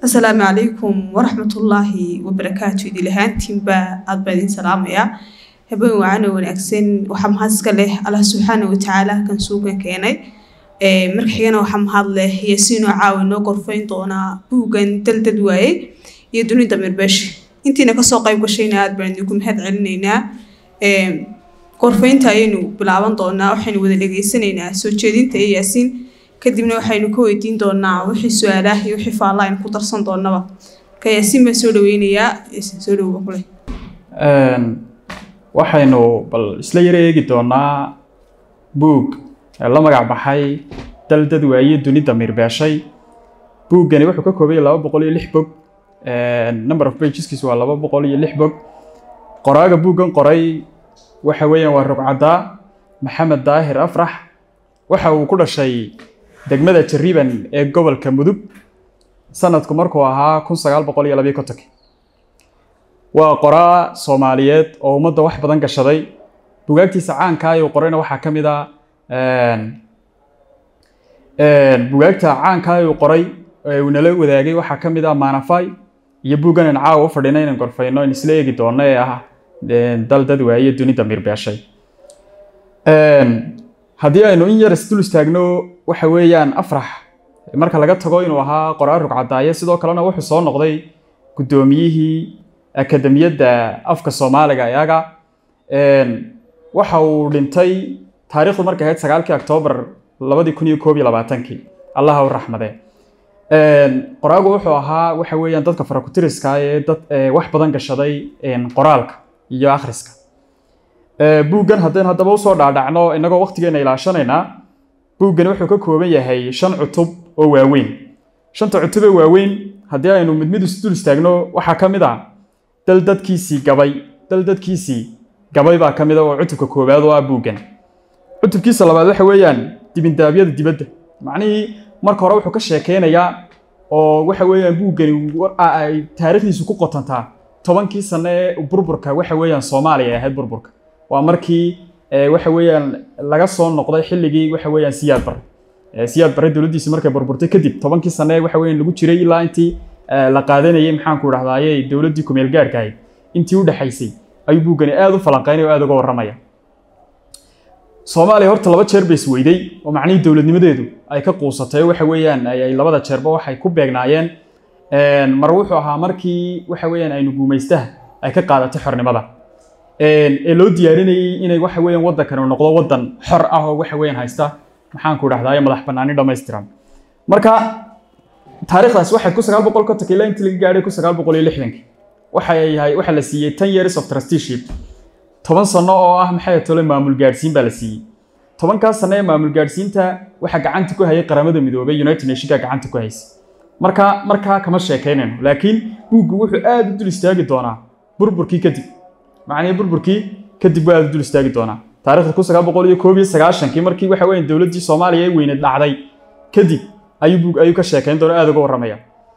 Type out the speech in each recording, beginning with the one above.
asalaamu calaykum waraxmatullaahi wabarakaatu idil ahaantiinba aad baa idin salaamayaa habeen wacan oo wanaagsan waxaa mahad iska leh allah subxaana watacaala kan suugan keenay marka xigana waxaa mahad leh yaasiinoo caawa inoo gorfayn doonaa buuggan daldad waaye iyo dunida mirbeesha intiina kasoo qayb gashayna aad baan idinku mahad celinaynaa gorfaynta ayaynu bilaaban doonaa waxaynu wada dhegeysanaynaa soo jeedinta iyo yaasiin kadibna waxaynu ka weydiin doonaa wixii su-aalaah iyo wixii faalla aynu ku darsan doonaba marka yaasiin baan soo dhaweynayaa yaasiin soo dhawoba kule waxaynu bal isla yaro eegi doonaa buug la magac baxay daldad waaye dunida mirbeeshay buuggani wuxuu ka koobay laba boqol iyo lix bog number of pageskiis waa laba boqol iyo lix bog qoraaga buuggan qoray waxa weeyaan waa rugcaddaa maxamed daahir afrax waxa uu ku dhashay degmada jariban ee gobolka mudug sanadku markuu ahaa kun sagaal boqol iyo labiyo kontonki waa qoraa soomaaliyeed oo ummadda wax badan gashaday bugaagtiisa caanka ayuu qorayna waxaa ka mid a bugaagta caanka ayuu qoray ee uu nala wadaagay waxaa ka mid ah maanafay iyo buuggan aan caawa u fadhina inaan gorfayno in isla eegi doono ee ah dal dad waaye dunida mirbeeshay haddii aynu in yar isdul istaagno waxa weeyaan afrax marka laga tago inuu ahaa qoraa rugcadaaye sidoo kalena wuxuu soo noqday guddoomiyihii akademiyadda afka soomaaliga iyaga waxa uu dhintay taariikhdu markay ahayd sagaalkii oktoobar labadii kun iyo koob iyo labaatankii allaha u raxmade qoraagu wuxuu ahaa waxa weeyaan dadka farakutiriska ee dad wax badan gashaday qoraalka iyo akhriska buuggan haddaynu haddaba usoo dhaadhacno innagoo waqtigeena ilaashanaynaa buuggani wuxuu ka kooban yahay shan cutub oo waaweyn shanta cutub ee waaweyn haddii aynu mid mid isdul istaagno waxaa ka mid ah dal dadkiisii gabay dal dadkiisii gabay baa ka mid a oo cutubka koowaad oo ah buuggan cutubkiisa labaad waxa weeyaan dibindaabyada dibadda macnihii marka hore wuxuu ka sheekeynayaa oo waxa weeyaan buuggani ay taariikhdiisu ku qotantaa tobankii sano ee burburka waxa weeyaan soomaaliya ay ahayd burburka waa markii waxa weeyaan laga soo noqday xilligii waxa weeyaan siyaad bare siyaad bare dowladdiisi markay burburtay kadib tobankii sano ee waxa weeyaan lagu jiray ilaa intii la qaadanayay maxaanku idhahdaaye dowladdii kumeel gaarka ahayd intii u dhexaysay ayuu buuggani aada u falanqeynaya oo aada uga warramaya soomaaliya horta laba jeer bay isweyday oo macnihii dowladnimadeedu ay ka quusatay waxa weeyaan ay labada jeerba waxay ku beegnaayeen mar wuxuu ahaa markii waxa weeyaan aynu guumaystaha ay ka qaadatay xornimada ee loo diyaarinayay inay waxa weeyaan waddankani noqdo waddan xor ah oo waxa weeyaan haysta maxaanku idhahdaa madax bannaani dhammaystiran marka taariikhdaas waxay ku sagaal boqol kontonka ilaa intii laga gaadhay ku sagaal boqol iyo lixdankii waxay yahay waxaa la siiyey ten years of trusteeship toban sano oo ah maxay tole maamul gaadhsiin baa la siiyey tobankaas sano ee maamul gaadhsiinta waxaa gacanta ku hayay qaramada midoobay united nationka gacanta ku haysay marka markaa kama sheekaynayno laakiin buuggu wuxuu aada u dul istaagi doonaa burburkii kadib macnihii burburkii kadib buu aada u dul istaagi doonaa taarikhda kun sagaal boqol iyo koob iyo sagaashankii markii waxa weeyaan dowladdii soomaaliya ee weyneed dhacday kadib ayuu buug ayuu ka sheekayn doona aada uga warramaya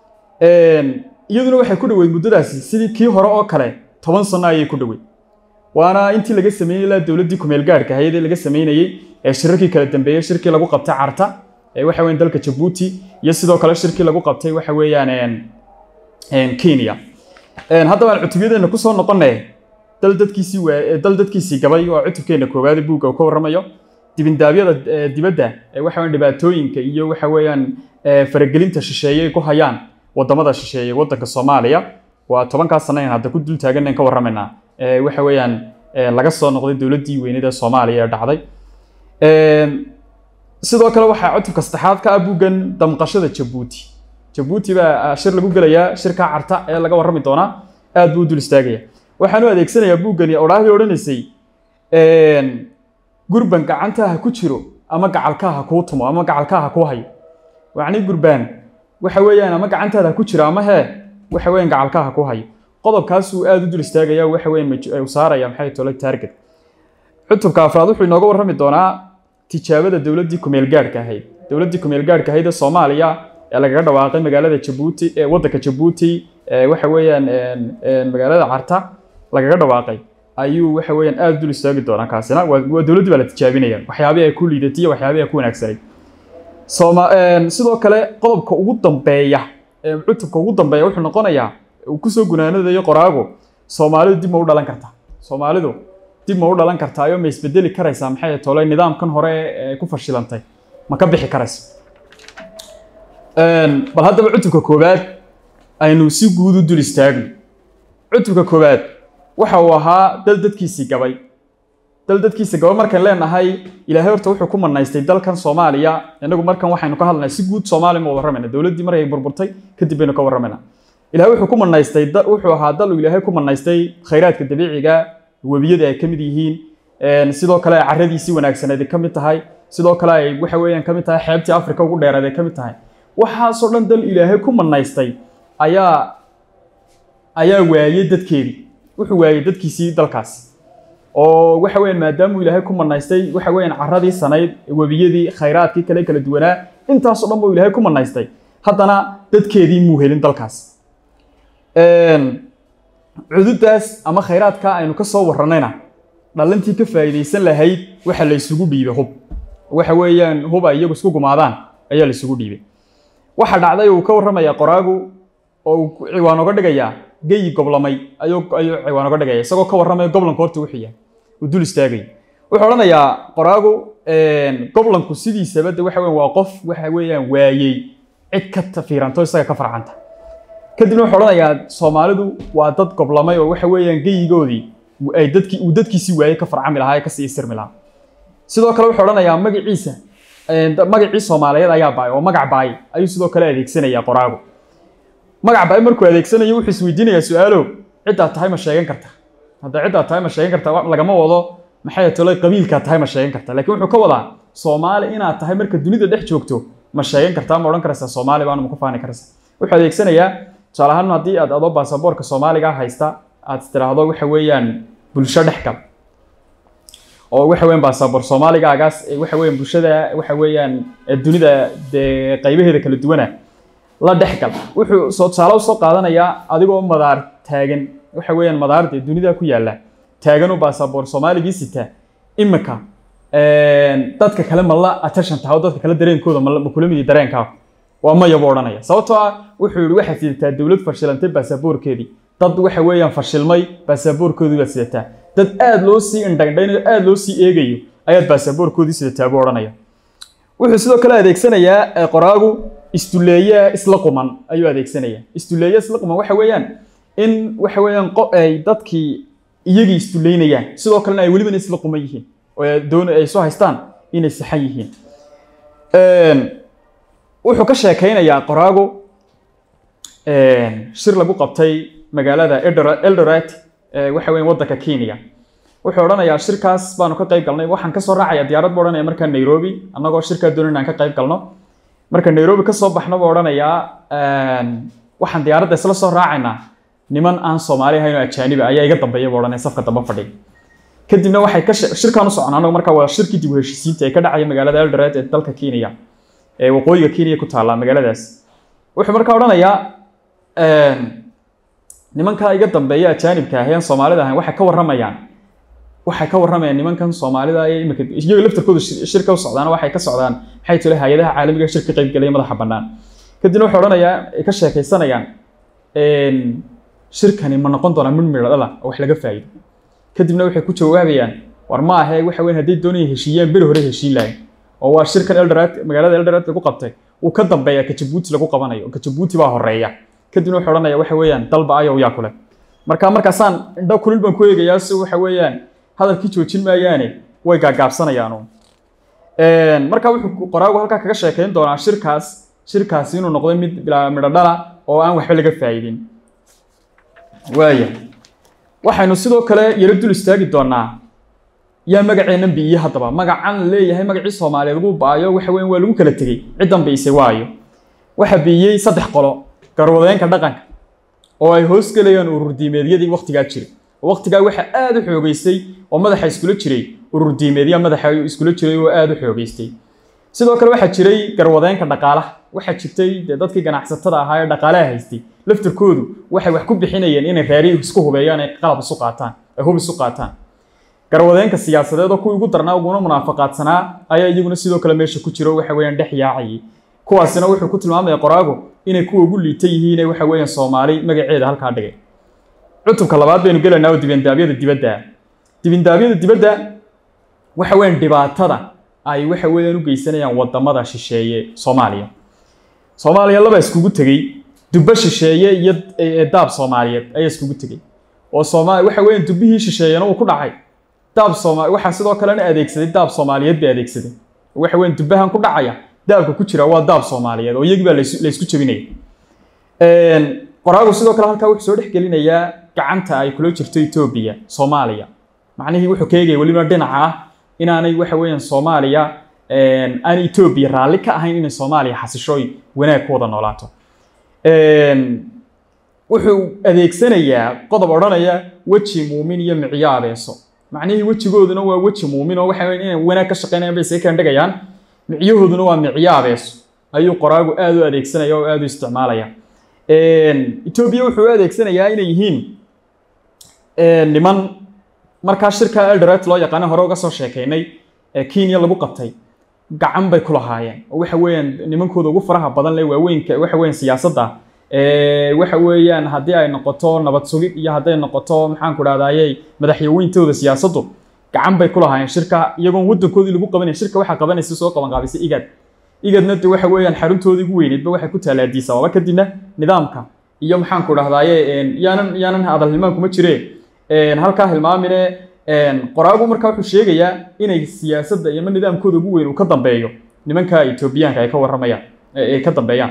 iyaduna waxay ku dhoweyd muddadaasi sidii kii hore oo kale toban sano ayay ku dhoweyd waana intii laga sameeyey ilaa dowladdii kumeel gaarhka ahayd ee laga sameynayey ee shirarkii kala dambeeyey shirkii lagu qabtay carta ee waxa weeyaan dalka jabuuti iyo sidoo kale shirkii lagu qabtay waxa weeyaan kenya haddaba aan cutubyadeena kusoo noqonay dal dadkiisii waa dal dadkiisii gabay waa cutubkeena koowaad buugga uu ka warramayo dibindaabyada dibadda ee waxa weeyaan dhibaatooyinka iyo waxa weeyaan faragelinta shisheeye ay ku hayaan wadamada shisheeye waddanka soomaaliya waa tobankaas sano in hadda ku dul taagan ka warramaynaa waxa weeyaan laga soo noqday dowladdii weynida soomaaliya ee dhacday sidoo kale waxaa cutubka saddexaad ka ah buuggan damqashada jabuuti jabuuti baa shir lagu gelayaa shirkaa carta ee laga warrami doonaa aad buu u dul istaagaya waxaan u adeegsanayaa buuggani odhaahdii odhanaysay gurban gacantaa ha ku jiro ama gacalkaa ha kuu tumo ama gacalkaa ha kuu hayo macnii gurbaan waxa weeyaan ama gacantaada ha ku jiro ama hee waxa weeyaan gacalkaa ha kuu hayo qodobkaasuu aada u dul istaagaya waxa weeyaan u saaraya maxay tole taarget cutubka afraad wuxuu inooga warrami doonaa tijaabada dowladdii kumeel gaarhka ahayd dowladdii kumeel gaarhka ahayd ee soomaaliya ee lagaga dhawaaqay magaalada jabuuti ee waddanka jabuuti ee waxa weeyaan magaalada carta lagaga dhawaaqay ayuu waxa weeyaan aada dul istaagi doonaa kaasina waa waa dowladdii baa la tijaabinaya waxyaabihii ay ku liidatay iyo waxyaabihii ay ku wanaagsanay sooma sidoo kale qodobka ugu dambeeya cutubka ugu dambeeya wuxuu noqonayaa uu kusoo gunaanadayo qoraagu soomaalidu dib ma u dhalan kartaa soomaalidu dib ma u dhalan kartaayo ma isbedeli karaysaa maxay tolay nidaamkan hore ee ku fashilantay ma ka bixi karaysa bal haddaba cutubka koowaad aynu si guud u dul istaagno cutubka koowaad waxa uu ahaa dal dadkiisii gabay dal dadkiisa gabay markaan leenahay ilaahay horta wuxuu ku manaystay dalkan soomaaliya inagu markan waxaynu ka hadlaynaa si guud soomaaliya ma warramayna dowladdii markay burburtay kadib baynu ka warramayna ilahay wuxuu ku manaystay wuxuu ahaa dal uu ilaahay ku manaystay khayraadka dabiiciga webiyada ay ka mid yihiin sidoo kale ay carradiisii wanaagsaneed ay ka mid tahay sidoo kale ay waxa weeyaan ka mid tahay xeebtii afrika ugu dheeraed ay ka mid tahay waxaasoo dhan dal ilaahay ku manaystay ayaa ayaa waayey dadkeedii wuxuu waayey dadkiisii dalkaasi oo waxa weeyaan maadaamuu ilaahay ku manaystay waxa weeyaan carradii sanayd webiyadii khayraadkii kale kala duwanaa intaasoo dhan buu ilaahay ku manaystay haddana dadkeedii muu helin dalkaas cududaas ama khayraadka aynu ka soo warranayna dhalintii ka faa'iidaysan lahayd waxa la isugu dhiibay hub waxa weeyaan hub ay iyagu isku gumaadaan ayaa la isugu dhiibay waxa dhacday uu ka warramaya qoraagu oo uu ciwaan oga dhigayaa geyi goblamay ayuu ayuu ciwaan oga dhigaya isagoo ka warramaya goblanku horta wuxuu yahay uu dul istaagay wuxuu odhanayaa qoraagu goblanku sidiisaba de waxa weeyaan waa qof waxa weeyaan waayey cid ka tafiiranto isaga ka farcanta kadibna wuxuu odhanayaa soomaalidu waa dad goblamay oo waxa weeyaan geyigoodii ay dadkii uu dadkiisii waayey ka farcami lahaa ee kasii isirmi lahaa sidoo kale wuxuu odhanayaa magaciisa magacii soomaaliyeed ayaa baay oo magac baay ayuu sidoo kale adeegsanayaa qoraagu magac baay markuu adeegsanayo wuxuu isweydiinayaa su-aalo ciddaad tahay ma sheegan karta hadda ciddaad tahay ma sheegan karta lagama wado maxay tolay qabiilkaad tahay ma sheegan karta laakiin wuxuu ka wadaa soomaali inaad tahay marka dunida dhex joogto ma sheegan kartaa ma odhan karaysaa soomaali baanu ma ku faani karaysaa wuxuu adeegsanayaa tusaale ahaan haddii aad adoo baasaboorka soomaaliga haysta aad tiraahdo waxa weeyaan bulsho dhex gal oo waxa weeyaan baasaboor soomaaligaagaas waxa weeyaan bulshada waxa weeyaan dunida dee qaybaheeda kala duwana la dhex gal wuxuu soo tusaale u soo qaadanayaa adigoo madaar taagan waxa weeyaan madaar dee dunida ku yaalla taagan oo baasaboor soomaaligii sita imika dadka kale ma la attention tahay oo dadka kale dareenkooda ma ma kula midi dareenkaa waa maya buu odhanaya sababtoo ah wuxuu yihi waxaad sidataa dowlad fashilantay baasaboorkeedii dad waxa weeyaan fashilmay baasaboorkoodii baad sidataa dad aad loo sii indhagdhaynayo aad loo sii eegayo ayaad baasaboorkoodii sidataa buu odhanaya wuxuu sidoo kale adeegsanayaa qoraagu istuleeye isla quman ayuu adeegsanayaa istuleeye isla quman waxa weeyaan in waxa weeyaan ay dadkii iyagii istuleynayaan sidoo kalena ay welibana isla quman yihiin oo doon ay soo haystaan inay saxan yihiin wuxuu ka sheekaynayaa qoraagu shir lagu qabtay magaalada eldoret waxa weyan waddanka kenya wuxuu odhanayaa shirkaas baanu ka qayb galnay waxaan kasoo raacaya diyaarad buu odhanaya markaa nairobi annagoo shirkaa doonan inaan ka qayb galno marka nairobi kasoo baxno buu odhanayaa waxaan diyaaradda isla soo raacaynaa niman aan soomaali ahayn oo ajaaniba ayaa iga dambeeya buu odhanaya safka dambe fadhiya kadibna waxay ka shirkaan u socon annagu markaa waa shirkii dib u heshiisiinta ee ka dhacaya magaalada eldoret ee dalka kenya ee waqooyiga kenya ku taalla magaaladaas wuxuu markaa odhanayaa nimankaa iga dambeeya ajaanibka ah ee aan soomaalida ahayn waxay ka warramayaan waxay ka warramayaan nimankan soomaalida ee imika iyaga laftarkooda shirka u socdaan waxay ka socdaan maxay tole hay-adaha caalamiga shirka qayb galaya madaxa bannaan kadibna wuxuu odhanayaa ay ka sheekaysanayaan shirkani ma noqon doonaa mid midho dhala oo wax laga faa'iido kadibna waxay ku jawaabayaan war ma ahe waxa weyn hadday doonayaan heshiiyaan beri hore heshiin lahayn oo waa shirkan eldoret magaalada eldoret lagu qabtay uu ka dambeeya ka jabuuti lagu qabanayo ka jabuuti baa horeeya kadibna wuxuu odhanaya waxa weeyaan dalba ayow yaa kule marka markaasaan indho kulil baan ku eegayaa si waxa weeyaan hadalkii joojin maayaane way gaagaabsanayaanu marka wuxuu qoraagu halkaa kaga sheekayn doonaa shirkaas shirkaasi inuu noqday mid bilaa midho dhala oo aan waxba laga faa'idin waaya waxaynu sidoo kale yaro dul istaagi doonaa yaa magaceennan biiye haddaba magacan la leeyahay magacii soomaaliyeed lagu baayo waxa weyan waa lagu kala tegey ciddan biisay waayo waxa biiyey saddex qolo garwadeenka dhaqanka oo ay hoos gelayaan ururdiimeedyadii waktigaa jiray waktigaa waxaa aada u xoogeystay oo madaxa iskula jiray ururdiimeedya madaxa iskula jiray oo aada u xoogeystay sidoo kale waxaa jiray garwadeenka dhaqaalaha waxaa jirtay dee dadkii ganacsatada ahaa ee dhaqaalaha haystay laftarkoodu waxay wax ku bixinayeen inay raari isku hubeeyaan ay qalab isu qaataan ay hub isu qaataan garwadeenka siyaasadeed oo kuwii ugu darnaa uguna munaafaqaadsanaa ayaa iyaguna sidoo kale meesha ku jiro waxa weeyaan dhex yaacayay kuwaasina wuxuu ku tilmaamaya qoraagu inay kuwa ugu liita yihiin waxa weeyaan soomaali magaceeda halkaa dhigay cutubka labaad baynu gelaynaa oo dibindaabyada dibadda dibindaabyada dibadda waxa weeyaan dhibaatada ay waxa weeyaan u geysanayaan wadamada shisheeye soomaaliya soomaaliya laba iskugu tegey dubbo shisheeye iyo daab soomaaliyeed ayaa iskugu tegey oo sooma waxa weeyaan dubbihii shisheeyena uu ku dhacay daab sooma waxaa sidoo kalena adeegsaday daab soomaaliyeed bay adeegsaday waxa weeyaan dubbahan ku dhacaya daabka ku jira waa daab soomaaliyeed oo iyagii baa la isku jebinaya qoraagu sidoo kale halkaa wuxuu soo dhex gelinayaa gacanta ay kula jirto etoobiya soomaaliya macnihii wuxuu ka eegaya weliba dhinaca ah inaanay waxa weeyaan soomaaliya aan etoobiya raalli ka ahayn inay soomaaliya xasishooy wanaag ku wada noolaato wuxuu adeegsanayaa qodob odhanaya weji muumin iyo micyo abeeso macnihii wejigooduna waa weji muumin oo waxa weyan inay wanaag ka shaqeynayaan bay see kaandhigayaan micyahooduna waa micyo abeeso ayuu qoraagu aada u adeegsanaya oo aada u isticmaalaya etoobiya wuxuu u adeegsanayaa inay yihiin niman markaa shirka eldoret loo yaqaana hore uga soo sheekaynay ee kenya lagu qabtay gacan bay ku lahaayeen oo waxa weeyaan nimankooda ugu faraha badan leh waaweynka waxa weeyaan siyaasadda waxa weeyaan haddii ay noqoto nabad sugid iyo hadday noqoto maxaan ku dhahdaayey madaxyaweyntooda siyaasaddu gacan bay ku lahaayeen shirka iyagoon waddankoodii lagu qabanay shirka waxaa qabanaysa soo qaban qaabisay igad igadna de waxa weeyaan xaruntoodii ugu weyneedba waxay ku taala Addis Ababa kadibna nidaamka iyo maxaan ku dhahdaaye yaanan yaanan hadal hilmaan kuma jire halkaa hilmaamine qoraagu markaa wuxuu sheegayaa inay siyaasadda iyo nidaamkooda ugu weyn uu ka dambeeyo nimanka Etoobiyaanka ay ka warramayaan ay ka dambeeyaan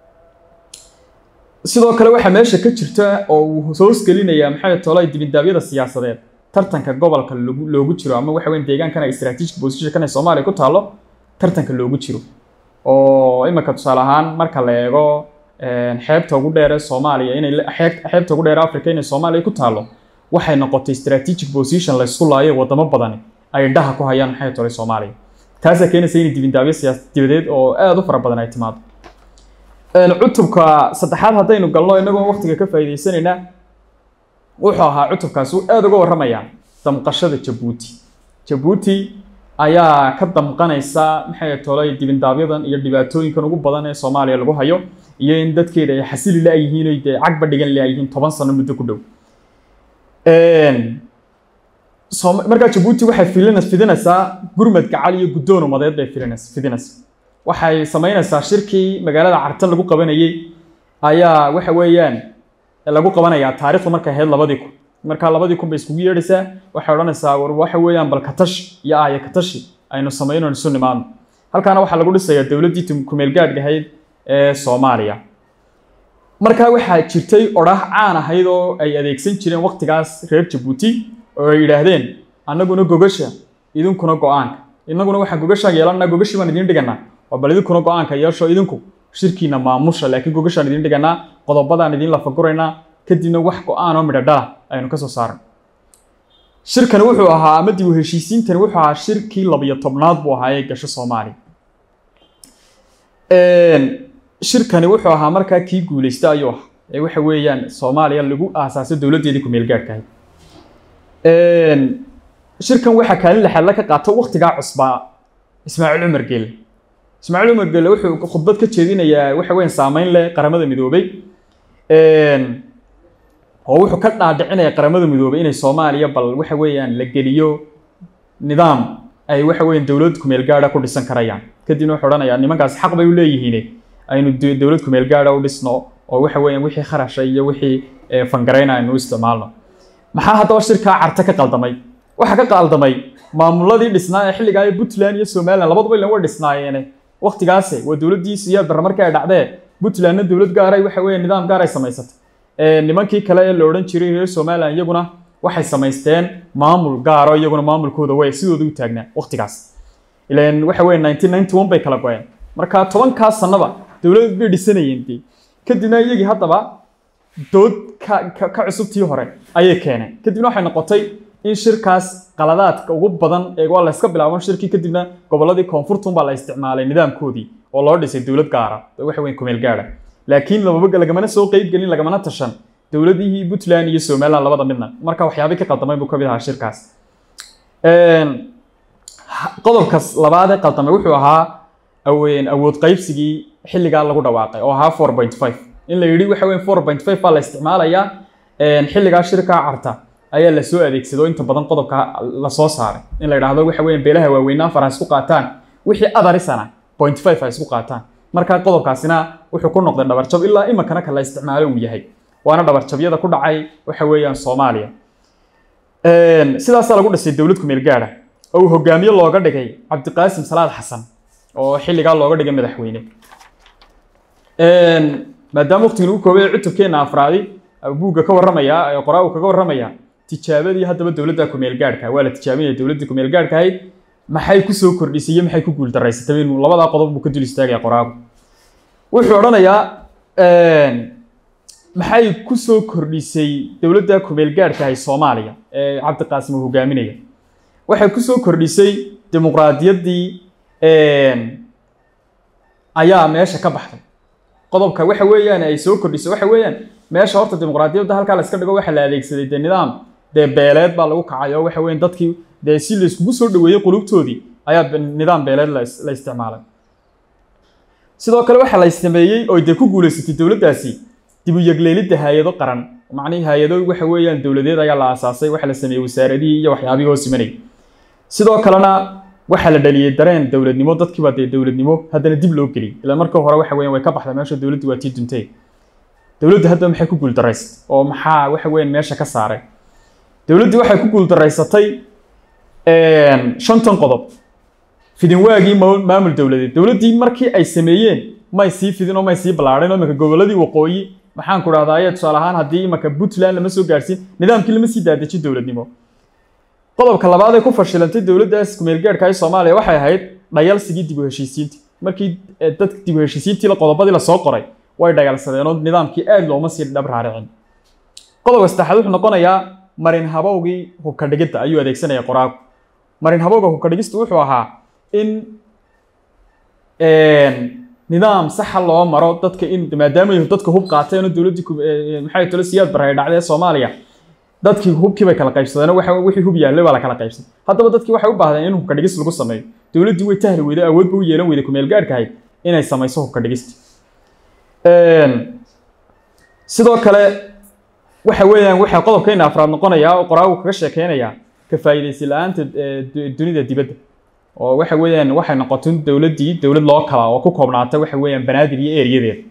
sidoo kale waxaa meesha ka jirta oo uu hoos gelinaya maxay tolay dibindaabyada siyaasadeed tartanka gobolka loogu jiro ama waxa weyn deegaankan ay strategic position kan ay Soomaaliya ku taalo tartanka loogu jiro oo imika tusaale ahaan marka la eego xeebta ugu dheer ee Soomaaliya inay xeebta ugu dheer Afrika inay Soomaaliya ku taalo waxay noqotay strategic position la isku laayay wadamo badan ay indhaha ku hayaan maxay tolay Soomaaliya taas ayaa keenaysa in dibindaabyo siyaasadeed dibadeed oo aad u fara badan ay timaado cutubka saddexaad haddaynu galno inagoo waqtiga ka faa'iidaysanayna wuxuu ahaa cutubkaas uu aad uga warramayaa damqashada Jabuuti Jabuuti ayaa ka damqanaysa maxay tolay dibindaabyadan iyo dhibaatooyinkan ugu badan ee Soomaaliya lagu hayo iyo in dadkeeda ay xasili la yihiin oo ay cagba dhigan la yihiin 10 sano muddo ku dhow een markaa Jabuuti waxay filinaysaa fidinaysaa gurmad gacal iyo guddoon umadeed bay filinaysaa fidinaysaa waxay sameynaysaa shirkii magaalada Cartan lagu qabanayay ayaa waxa weeyaan lagu qabanayaa taariikhdu markay ahayd labadii kun markaa labadii kun bay iskugu yeedhaysaa waxay odhanaysaa war waxa weeyaan bal katash iyo aaya katashi aynu sameynayno isu nimaadno halkaana waxaa lagu dhisayaa dowladdii kumeel gaadhka ahayd ee Soomaaliya markaa waxaa jirtay odhaah caan ahayd oo ay adeegsan jireen waqtigaas reer Jabuuti oo ay yidhaahdeen annaguna gogasha idinkuna go-aanka innaguna waxaan gogashaan yeelannaa gogashi baan idiin dhiganaa waa bal idinkuna go-aanka yeesho idinku shirkiina maamusha laakiin gogashaan idiin dhiganaa qodobadaan idiin lafaguraynaa kadibna wax go-aan oo midho dhala aynu ka soo saaran shirkani wuxuu ahaa ama dib u heshiisiintani wuxuu ahaa shirkii labiyo tobnaad buu ahaa ee gasho Soomaaliya shirkani wuxuu ahaa markaa kii guulaysta ayuu ahaa ee waxa weeyaan Soomaaliya lagu aasaasay dowladdeedii ku meel gaadhka ahayd shirkan waxaa kaalin lixaad la ka qaato waqtigaa cusbaa Ismaaciil Umar Geele Ismaaciil Umar Geele wuxuu khudbad ka jeedinayaa waxa weeyaan saameyn leh qaramada midoobay oo wuxuu ka dhaadhicinaya qaramada midoobay inay Soomaaliya bal waxa weeyaan la geliyo nidaam ay waxa weeyaan dowlad ku meel gaadha ku dhisan karayaan kadibna wuxuu odhanayaa nimankaas xaq bay u leeyihiin aynu dowlad ku meel gaadha u dhisno oo waxa weeyaan wixii kharashay iyo wixii fangareyna aynu u isticmaalno maxaa haddaba shirkaa carta ka qaldamay waxaa ka qaldamay maamuladii dhisnaa ee xilligaa ee Puntland iyo Somaliland labaduba ilan way dhisnaayeen waqtigaas waa dowladdii siyaad barra markay ay dhacdee Puntlandna dowlad gaar ay waxa weeyaan nidaam gaar ay samaysatay ee nimankii kale ee la odhan jiray reer Somaliland iyaguna waxay samaysteen maamul gaar oo iyaguna maamulkooda way sidooda u taagnaa waqtigaas ilaan waxa weeyaan 1991 bay kala go'een marka tobankaas sanaba dowlad bay dhisanayeen dee kadibna iyagii haddaba dood ka ka cusubtii hore ayay keeneen kadibna waxay noqotay in shirkaas qaladaadka ugu badan ee waa la iska bilaaban shirkii kadibna gobolladii koonfurtun baa la isticmaalay nidaamkoodii oo loo dhisay dowlad gaara waxa weyn kumeel gaara laakiin lababa lagamana soo qeyb gelin lagamana tashan dowladihii Puntland iyo Somaliland labada midna marka waxyaabo ka qaldamay buu ka mid ahaa shirkaas een qodobkaas labaad ee qaldamay wuxuu ahaa aween awood qaybsigii xilligaa lagu dhawaaqay oo ahaa four point five in la yidhi waxa weeye four point five baa la isticmaalayaa xilligaa shirkaa carta ayaa lasoo adeegsado inta badan qodobka lasoo saaray in la yidhaahdo waxa weeye beelaha waaweynaan far ha isku qaataan wixii adarisana point five ha isku qaataan markaa qodobkaasina wuxuu ku noqday dhabarjab ilaa iminkana ka la isticmaalo uu yahay waana dhabarjabyada ku dhacay waxa weeyaan soomaaliya sidaasaa lagu dhisay dowlad kumeel gaadha oo uu hogaamiye looga dhigay cabdiqaasim salaad xasan oo xilligaa looga dhigay madaxweyne maadaama waqtigan uu koobay cutubkeena afraadi buugga ka warramaya ee qoraa uu kaga warramaya tijaabadii haddaba dowladda kumeel gaadhka waa la tijaabinaya dowladdii kumeel gaadhka ahayd maxay kusoo kordhisay iyo maxay ku guuldarraysatay inuu labadaa qodob buu ka dul istaagaya qoraagu wuxuu odhanayaa maxay kusoo kordhisay dowladda kumeel gaadhka ahay soomaaliya ee cabdiqaasim uu hogaaminaya waxay kusoo kordhisay dimuqraadiyaddii ayaa meesha ka baxday qodobka waxa weeyaan ay soo kordhisay waxa weeyaan meesha horta dimuqraadiyadda halkaa la iska dhigo waxa la adeegsaday dee nidaam dee beeleed baa lagu kacay oo waxa weeyaan dadkii dee si la iskugu soo dhaweeyey qulubtoodii ayaa nidaam beeleed la isticmaalay sidoo kale waxaa la sameeyey oo dee ku guulaysatay dowladdaasi dib u yegleelidda hay-ado qaran macnihii hay-ado waxa weeyaan dowladeed ayaa la aasaasay waxa la sameeyey wasaaradihii iyo waxyaabihii hoos imanayay sidoo kalena waxaa la dhaliyey dareen dowladnimo dadkiiba dee dowladnimo haddana dib loo geliyay ilaa marka hore waxa weeyaan way ka baxday meesha dowladdu waa tii duntay dowladdu hadda maxay ku guuldaraysatay oo maxaa waxa weeyaan meesha ka saaray dowladdii waxay ku guuldaraysatay shantan qodob fidinwaagii maamul dowladeed dowladdii markii ay sameeyeen may sii fidin oo may sii ballaadhin oo imanka gobolladii waqooyi maxaan ku dhahdaa aye tusaale ahaan haddii imanka puntland lama soo gaarsiin nidaamkii lama sii daadejin dowladnimo qodobka labaad ee ku fashilantay dowladdaas kumeelgaadhka ee soomaaliya waxay ahayd dhayalsigii dib u heshiisiinta markii dadka dib u heshiisiintii qodobadii lasoo qoray way dhayalsadeen oo nidaamkii aad looma sii dhab raaricin qodobka saddexaad wuxuu noqonayaa marin habowgii hubka dhigidda ayuu adeegsanaya qoraagu marin habowga hubka dhigistu wuxuu ahaa in nidaam saxa loo maro dadka in maadaama dadka hub qaateen oo dowladdii maxay tolo siyaad baray dhacday soomaaliya dadkii hubkii bay kala qaybsadeen waxa wixii hub yaallay baa la kala qaybsaday haddaba dadkii waxay u baahdeen in hubka dhigis lagu sameeyo dowladdii way tahli weyday awoodba u yeelan weyday kumeel gaadhka ahayd inay samayso hubka dhigista sidoo kale waxa weeyaan waxaa qodobkeena afraad noqonayaa oo qoraagu kaga sheekeynayaa ka faa'iidaysi la-aanta dunida dibadda oo waxa weeyaan waxay noqotay dowladdii dowlad loo kala oo ku koobnaata waxa weeyaan banaadir iyo ereyadeeda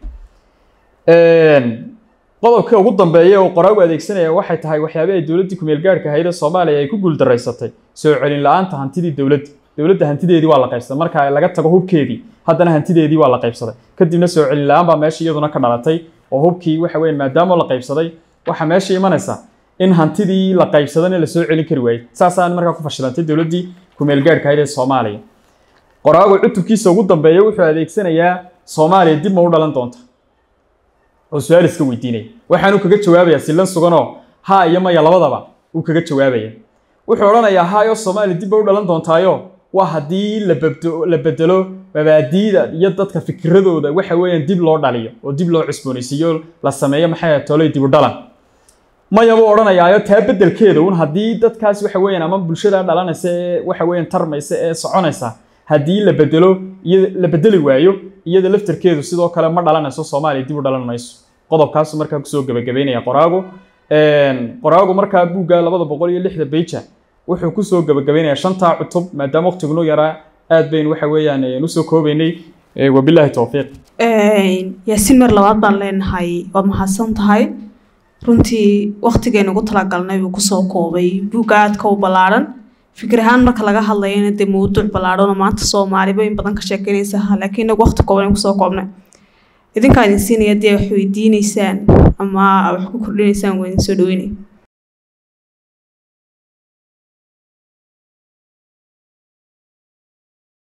qodobka ugu dambeeya oo qoraagu adeegsanaya waxay tahay waxyaabii ay dowladdii kumeel gaadhka ahayd ee soomaaliya ay ku guuldaraysatay soo celin la-aanta hantidii dowladda dowladda hantideedii waa la qaybsaday marka laga tago hubkeedii haddana hantideedii waa la qaybsaday kadibna soo celin la-aan baa meesha iyaduna ka dhalatay oo hubkii waxa weeyaan maadaama la qaybsaday waxaa meesha imanaysa in hantidii la qaybsadana lasoo celin kari waayey saasaan markaa ku fashilantay dowladdii kumeel gaadhka ahayd ee soomaaliya qoraagu cutubkiisa ugu dambeeya wuxuu adeegsanayaa soomaaliya dib ma u dhalan doonta oo su-aal iska weydiinaya waxaanu kaga jawaabayaa sillan suganoo haa iyo maya labadaba uu kaga jawaabaya wuxuu odhanayaa haayoo soomaaliya dib ba u dhalan doontaayo waa haddii la bedelo mabaadiida iyo dadka fikiradooda waxa weeyaan dib loo dhaliyo oo dib loo cusboonaysiiyo la sameeyo maxay tolay dib u dhalan maya buu odhanayaayo taa beddelkeeda un haddii dadkaas waxa weeyaan ama bulshada dhalanaysa ee waxa weeyaan tarmaysa ee soconaysa haddii la bedelo iyo la bedeli waayo iyada laftarkeedu sidoo kale ma dhalanayso soomaaliya dib u dhalan mayso qodobkaasu markaa kusoo gebagabeynaya qoraagu qoraagu markaa buugga labada boqol iyo lixda beija wuxuu kusoo gebagabeynaya shantaa cutub maadaama waqtigunoo yaraa aad baynu waxa weeyaan usoo koobeynay wabilaahi towfiiq yaasiin mar labaad baan leenahay waad mahadsan tahay runtii waqtigeenu ugu talagalnay buu kusoo koobay buugga aadka u ballaadhan fikir ahaan marka laga hadlayana dee mawduuc ballaadhanoo maanta soomaaliba in badan ka sheekeynaysa laakiin inagu waqti kooban kusoo koobnay idinkaa idin siinaya dee wax weydiineysaan ama wax ku kordhinaysaan waa idin soo dhaweynaya